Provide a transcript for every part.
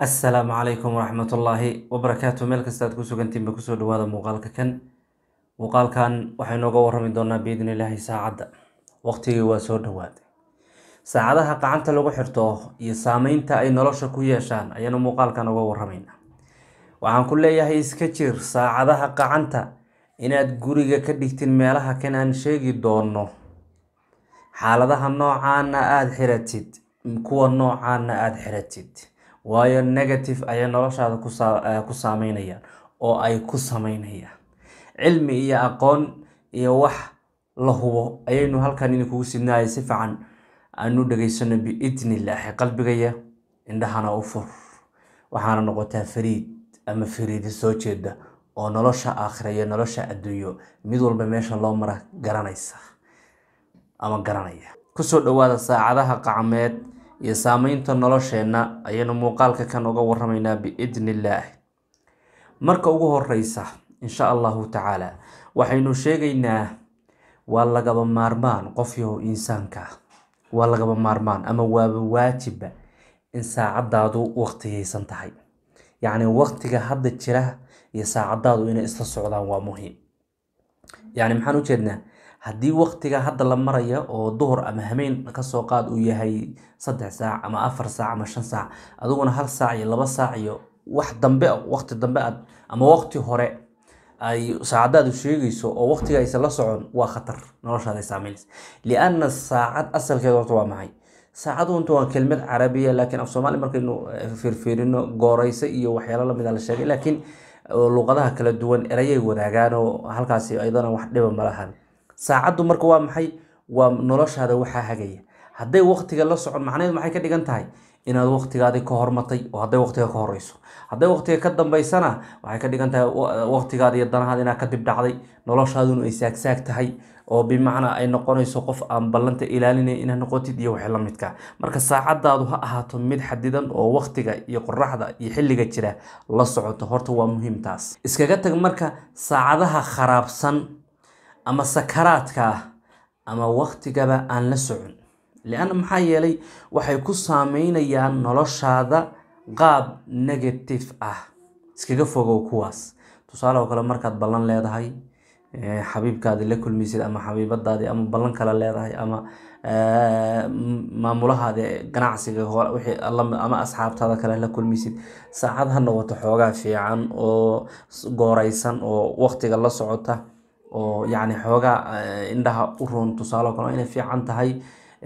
assalaamu calaykum waraxmatullaahi wabarakaatu meel kasta aad ku sugantiinba kusoo dhawaada muuqaalka kan muuqaalkan waxaynu uga warrami doonaa biidni illaahi saacadda waqtigii waa soo dhowaaday saacadaha gacanta lagu xirto iyo saameynta ay nolosha ku yeeshaan ayaanu muuqaalkan uga warramaynaa waxaan ku leeyahay iska jir saacadaha gacanta inaad guriga ka dhigtin meelaha kan aan sheegi doono xaaladaha noocaana aada xiratid kuwa noocaana aada xiratid waayo negative ayay noloshaada ku saameynayaan oo ay ku sameynayaan cilmi iyo aqoon iyo wax la hubo ayaynu halkan idinkugu sidnaaya si fiican aanu dhegaysano biidni illaahi qalbigaya indhahana u fur waxaana noqotaa fariid ama fariidi soo jeeda oo nolosha aakhira iyo nolosha adduunyo mid walba meesha loo mara garanaysa ama garanaya kusoo dhawaada saacadaha qacmeed iyo saameynta nolosheenna ayaynu muuqaalka kan uga warramaynaa biidni illaahi marka ugu horeysa insha allahu tacaala waxaynu sheegaynaa waa lagaba maarmaan qof yahow insaanka ah waa lagaba maarmaan ama waaba waajiba in saacadaadu waqtigaysan tahay yacni waqtiga hadda jira iyo saacadaadu inay isla socdaan waa muhiim yacni maxaan ujeednaa haddii waqtiga hadda la maraya oo duhur ama hameen kasoo qaad uu yahay saddex saac ama afar saac ama shan saac adiguna hal saac iyo laba saac iyo wax dambe waqti dambe aad ama waqti hore ay saacadaadu sheegayso oo waqtiga aysan la socon waa khatar noloshaada ay saameynaysa lianna saacad asalkeeda horta waa maxay saacadu unta waa kelmad carabiya laakiin af soomaali markaynu fiirfiirino gooreysa iyo waxyaalo lamid a la sheegay laakiin luqadaha kala duwan erayay wadaagaan oo halkaasi ayadana wax dhiba malahan saacaddu marka waa maxay waa noloshaada waxaa hagaya hadday waqtiga la socon macnaheedu maxay ka dhigan tahay inaad waqtigaadii ka hormatay oo hadday waqtiga ka horeyso hadday waqtiga ka dambeysana waxay ka dhigan tahay waqtigaada iyo danahaada inaad ka dib dhacday noloshaaduna ay saagsaag tahay oo bimacnaa ay noqonayso qof aan ballanta ilaalinay inaad noqotid iyo wixii la midka marka saacadaadu ha ahaato mid xadidan oo waqtiga iyo qoraxda iyo xilliga jira la socoto horta waa muhiim taas iskaga tag marka saacadaha kharaabsan ama sakaraadka ah ama waqtigaba aan la socon lianna maxaa yeelay waxay ku saameynayaan noloshaada qaab negative ah iskaga fogow kuwaas tusaale oo kale markaad ballan leedahay xabiibkaadi la kulmaysid ama xabiibadaadi ama ballan kale leedahay ama maamulahaadi ganacsiga wixii ama asxaabtaada kale la kulmaysid saacad ha noqoto xoogaa fiican oo gooreysan oo waqtiga la socota oo yacni xoogaa indhaha u roon tusaale oo kale inay fiican tahay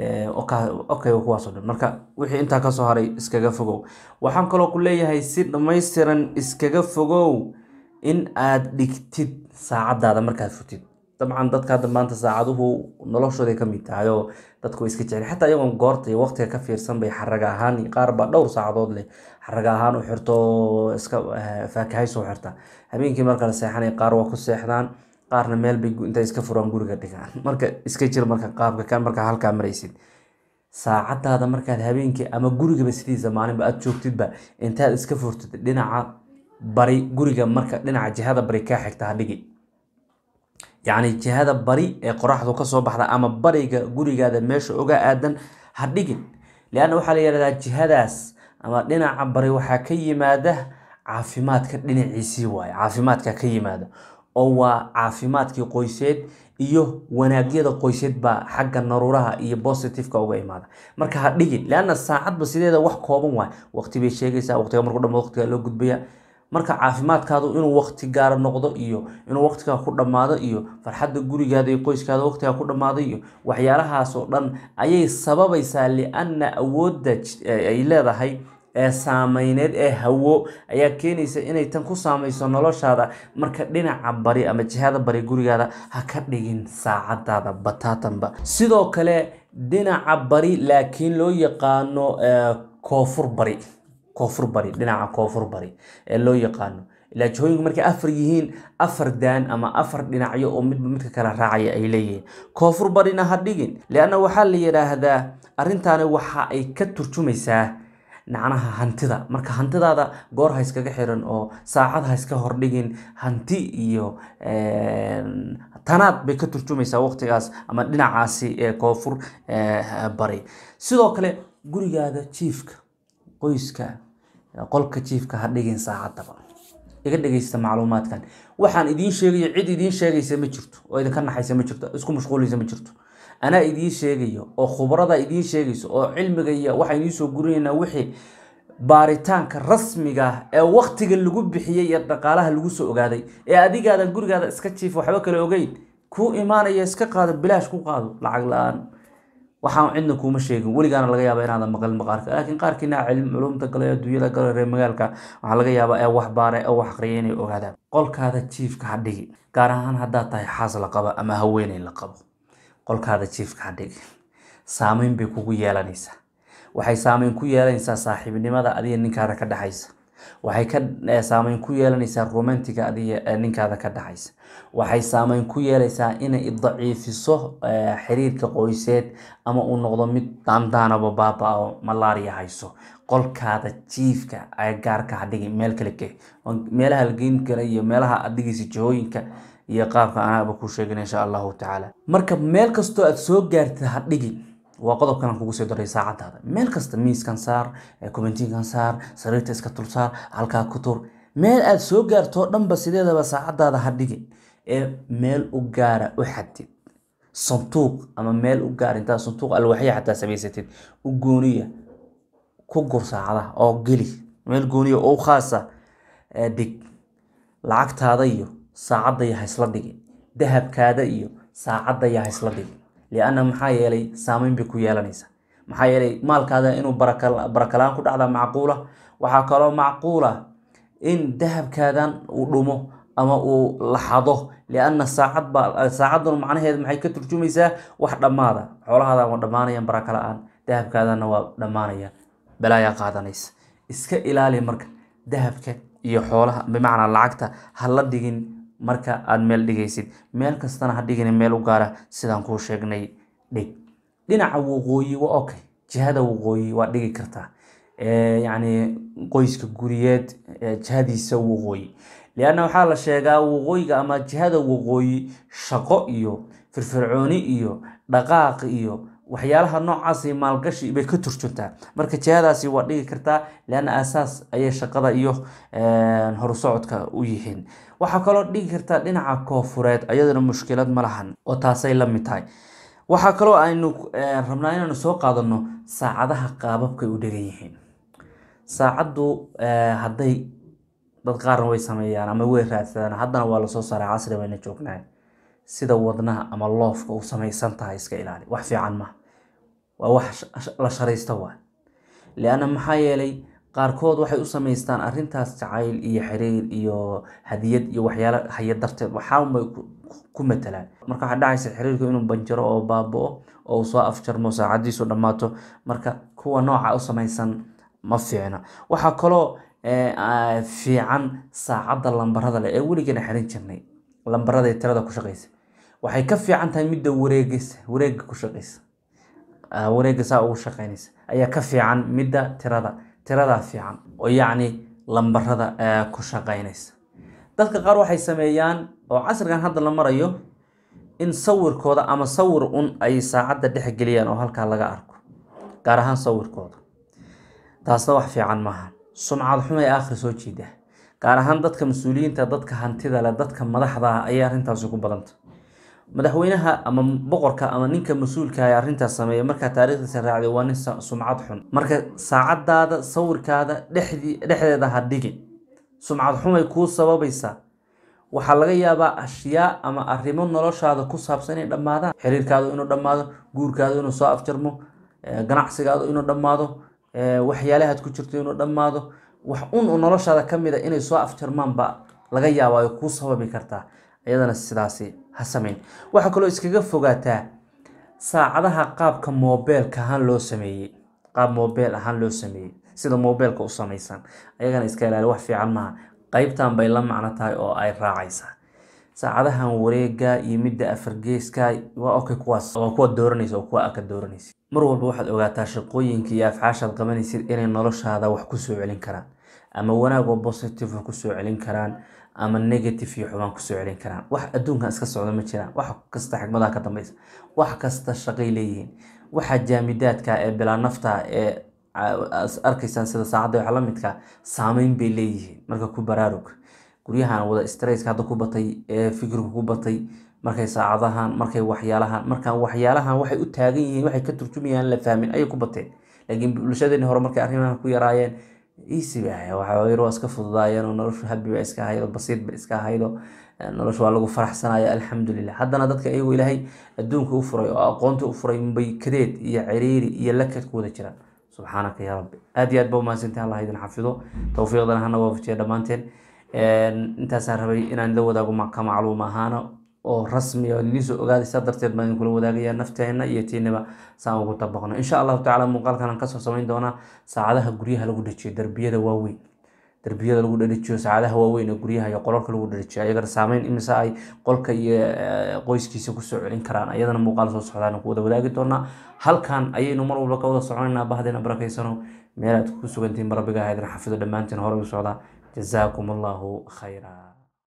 okay kuwaasoo dhan marka wixii intaa kasoo haray iskaga fogow waxaan kaloo ku leeyahay si dhammaystiran iskaga fogow in aad dhigtid saacadaada markaad futid dabcan dadka hadda maanta saacaduhu noloshooday ka mid tahay oo dadku way iska jecel xataa iyagoon goorta iyo waqtiga ka fiirsan bay xaraga ahaan qaar baa dhowr saacadood leh xaraga ahaan u xirto iska faakahaysoo xirta habeenkii marka la seexanay qaar waa ku seexdaan qaarna meel bay intay iska furaan guriga dhigaan marka iska jir marka qaabka kan markaa halkaa maraysid saacadaada markaad habeenkii ama gurigaba sidiisa maalinba aada joogtidba intaad iska furtid dhinaca bari guriga marka dhinaca jihada bari kaa xigta ha dhigi yacni jihada bari ee qoraxdu kasoo baxda ama bariga gurigaada meesha oga aadan ha dhigin lianna waxaa la yihahdaa jihadaas ama dhinaca bari waxaa ka yimaada caafimaadka dhinaciisii waaye caafimaadka ka yimaada oo waa caafimaadkii qoyseed iyo wanaagyada qoyseed baa xagga naruuraha iyo positiveka uga imaada marka ha dhigin leanna saacadba sideeda wax kooban waay waqti bay sheegaysaa waqtiga markuu dhamo waqtiga loo gudbaya marka caafimaadkaadu inuu waqti gaara noqdo iyo inuu waqtigaa ku dhammaado iyo farxadda gurigaada iyo qoyskaada waqtigaa ku dhammaado iyo waxyaalahaas oo dhan ayay sababaysaa lianna awoodda ay leedahay ee saameyneed ee hawo ayaa keenaysa inay tan ku saameyso noloshaada marka dhinaca bari ama jihada bari gurigaada ha ka dhigin saacadaada bataatanba sidoo kale dhinaca bari laakiin loo yaqaano koonfur bari koonfur bari dhinaca koonfur bari ee loo yaqaano ilaa jihooyinku markay afar yihiin afar daan ama afar dhinacyo oo midba midka kala raacaya ay leeyihiin koonfur barina ha dhigin leanna waxaa la yidhaahdaa arrintaani waxa ay ka turjumaysaa nacnaha hantida marka hantidaada goor ha iskaga xiran oo saacad ha iska hordhigin hanti iyo tanaad bay ka turjumaysaa waqtigaas ama dhinacaasi ee koonfur bari sidoo kale gurigaada jiifka qoyska qolka jiifka ha dhigin saacaddaba iga dhegeysta macluumaadkan waxaan idiin sheegayo cid idiin sheegaysa ma jirto oo idinka naxaysa ma jirto isku mashquulaysa ma jirto anaa idiin sheegayo oo khubrada idiin sheegayso oo cilmiga iyo waxaan idiin soo gurinaynaa wixii baaritaanka rasmiga ah ee waktiga lagu bixiyey iyo dhaqaalaha lagu soo ogaaday ee adigaadan gurigaada iska jiifa waxba kale ogeyn kuu imaanaya iska qaado bilaash ku qaado lacag la-aan waxaan cidna kuuma sheegin weligaana laga yaaba inaadan maqlin maqaarka laakiin qaarkiina cilm culumta gale adduunyada gale reer magaalka waxaa laga yaabaa ee wax baare ee wax aqriya inay ogaadaan qolkaada jiifka ha dhigi gaar ahaan haddaad tahay xaas la qabo ama haweeney la qabo qolkaada jiifka ha dhigi saameyn bay kugu yeelanaysaa waxay saameyn ku yeelanaysaa saaxiibnimada adiga ninkaada ka dhexaysa waxay ka saameyn ku yeelanaysaa romantiga adiga ninkaada ka dhexaysa waxay saameyn ku yeelaysaa inay daciifiso xiriirka qoyseed ama uu noqdo mid daandaanaba baaba oo malaria hayso qolkaada jiifka gaarka hadhigi meel kale ke meelaha lageyn kara iyo meelaha adigiisa jihooyinka iyo qaabka anaaba ku sheegin insha allahu tacaala marka meel kastoo aad soo gaartid hadhigi waa qodobkan aan kugu soo daray saacadaada meel kasta miiskan saar kubantiinkan saar sariirta iska tul saar halkaa ku tur meel aad soo gaarto oo dhanba sideedaba saacadaada ha dhigin ee meel u gaara u xadid sanduuq ama meel u gaar intaa sanduuq alwaxya xataa samaysatid u gooniya ku gur saacadaha oo geli meel gooniya oo khaasa dhig lacagtaada iyo saacadda iyo ha isla dhigin dahabkaada iyo saacadda iyo ha isla dhigin lianna maxaa yeelay saameyn bay ku yeelanaysaa maxaa yeelay maalkaada inuu barakalaan ku dhacda macquula waxaa kaloo macquula in dahabkaadan uu dhumo ama uu laxado lianna saacad baa saacadduna macnaheed maxay ka turjumaysaa wax dhammaada xoolahaada waa dhammaanayaan baraka la-aan dahabkaadana waa dhammaanaya balaayaa qaadanaysa iska ilaali marka dahabka iyo xoolaha bimacnaa lacagta ha la dhigin marka aada meel dhigaysid meel kastana ha dhigin meel u gaara sidaan kuu sheegnay dhig dhinaca waqooyi waa okay jihada waqooyi waa dhigi kartaa yacni qoyska guriyeed jihadiisa waqooyi lianna waxaa la sheegaa waqooyiga ama jihada waqooyi shaqo iyo firfircooni iyo dhaqaaq iyo waxyaalaha noocaasi maalgashi bay ka turjuntaa marka jihadaasi waa dhigi kartaa lianna aasaas ayay shaqada iyo horusocodka u yihiin waxaa kaloo dhigi kartaa dhinaca koofureed ayadana mushkilad ma lahan oo taasay la mid tahay waxaa kaloo aynu rabnaa inaanu soo qaadano saacadaha qaababkay u dhegan yihiin saacaddu hadday dad qaarna way sameeyaan ama way raadsadaan haddana waa lasoo saaray casri bayna joognaa sida wadnaha ama loofka u samaysan tahay iska ilaali wax fiican maha waa wax la sharaysta waa lianna maxaa yeelay qaarkood waxay u samaystaan arrintaas jacayl iyo xiriir iyo hadiyad iyo waxyaalo haya darteed waxaanbay ku matalaan marka waxaa dhacaysa xiriirku inuu banjaro oo baabo-o oo uu soo afjarmo saacadiisu dhammaato marka kuwa nooca u samaysan ma fiicna waxaa kaloo fiican saacadda lambarada leh ee weligeena xirin jirnay lambarada ee tirada ku shaqeysa waxay ka fiican tahay midda wareegaysa wareega ku shaqeysa wareega saa ugu shaqeynaysa ayaa ka fiican midda tirada tiradaa fiican oo yacni lambarada ku shaqeynaysa dadka qaar waxay sameeyaan oo casrigan hadda la marayo in sawirkooda ama sawir un ay saacadda dhex geliyaan oo halkaa laga arko gaar ahaan sawirkooda taasna wax fiican maaha sumcad xumay aakhri soo jeeda gaar ahaan dadka mas-uuliyiinta dadka hantida leh dadka madaxda ah ayay arrintaasi ku badanta madaxweynaha ama boqorka ama ninka mas-uulka ee arrintaas sameeya markaa taariikhdiisa raacday waa nin sumcad xun marka saacadaada sawirkaada dhexdii dhexdeeda ha dhigin sumcad xumay kuu sababaysaa waxaa laga yaabaa ashyaa ama arrimo noloshaada ku saabsan inay dhammaadaan xiriirkaadu inuu dhammaado guurkaadu inuu soo afjarmo ganacsigaadu inuu dhammaado waxyaalahaad ku jirto inuu dhammaado wax un noloshaada ka mid a inay soo afjarmaan baa laga yaaba ay kuu sababi kartaa iyadana sidaasi ha samayn waxaa kaloo iskaga fogaataa saacadaha qaabka moobeelka ahaan loo sameeyey qaab moobeel ahaan loo sameeyey sida moobeelka u samaysan ayagana iska ilaali wax fiican maaha qeybtan bay la macno tahay oo ay raacaysaa saacadahan wareega iyo midda afargeeska waa okay kuwaas waa kuwa dooranaysa oo kuwa aka dooranaysa mar walba waxaad ogaataa shaqooyinka iyo afcaashaad qabanaysid inay noloshaada wax kusoo celin karaan ama wanaag oo positive wax kusoo celin karaan ama negative iyo xubaan kusoo celin karaan wax adduunkan iska socda ma jiraan wax kasta xigmadaha ka dambeysa wax kasta shaqay leeyihiin waxa jaamidaadka ee bilaa nafta ee arkaysaan sida saacadda waxa la midka saameyn bay leeyihiin marka ku baraarug guryahan wada stresska hadda ku batay ee fikirku ku batay markay saacadahan markay waxyaalahan markaan waxyaalahan waxay u taagan yihiin waxay ka turjumayaan la fahmin ayay ku bateen laakiin bulshadeeni hore markay arrimahan ku yaraayeen easy ba ahay waxa yar waa iska fududaayeen oo noloshu habi ba iska ahaydo basiid ba iska ahaydo noloshu waa lagu faraxsanaya alxamdulilah haddana dadka iyagoo ilaahay adduunka u furay oo aqoonta u furay bay kadeed iyo ciriiri iyo lakad ku wada jiraan subxaanaka yaa rabbi aad iyo aad ba umahadsantahay allah idin xafido towfiiqdana hana waafajiya dhammaanteen intaasaan rabay inaan la wadaago ka macluum ahaana oo rasmi oo idinsoo ogaaday saa darteed baan idinkula wadaagaya nafteena iyo tiinaba saan ugu dabaqno insha allahu tacala muuqaalkan aan kasoo samayn doonaa saacadaha guryaha lagu dhajiyo darbiyada waaweyn darbiyada lagu dhadhajiyo saacadaha waaweyn ee guryaha iyo qolalka lagu dhadhajiyo ayagana saameyn imise ay qolka iyo qoyskiisa kusoo celin karaan ayadana muuqaal soo socdaan ku wada wadaagi doonaa halkan ayaynu mar walba ka wada soconaynaa bahdeena barakaysano meel aad ku sugantihiin rabbiga ha idin xafido dhammaantiin hore u socdaa jazaakum allahu khayra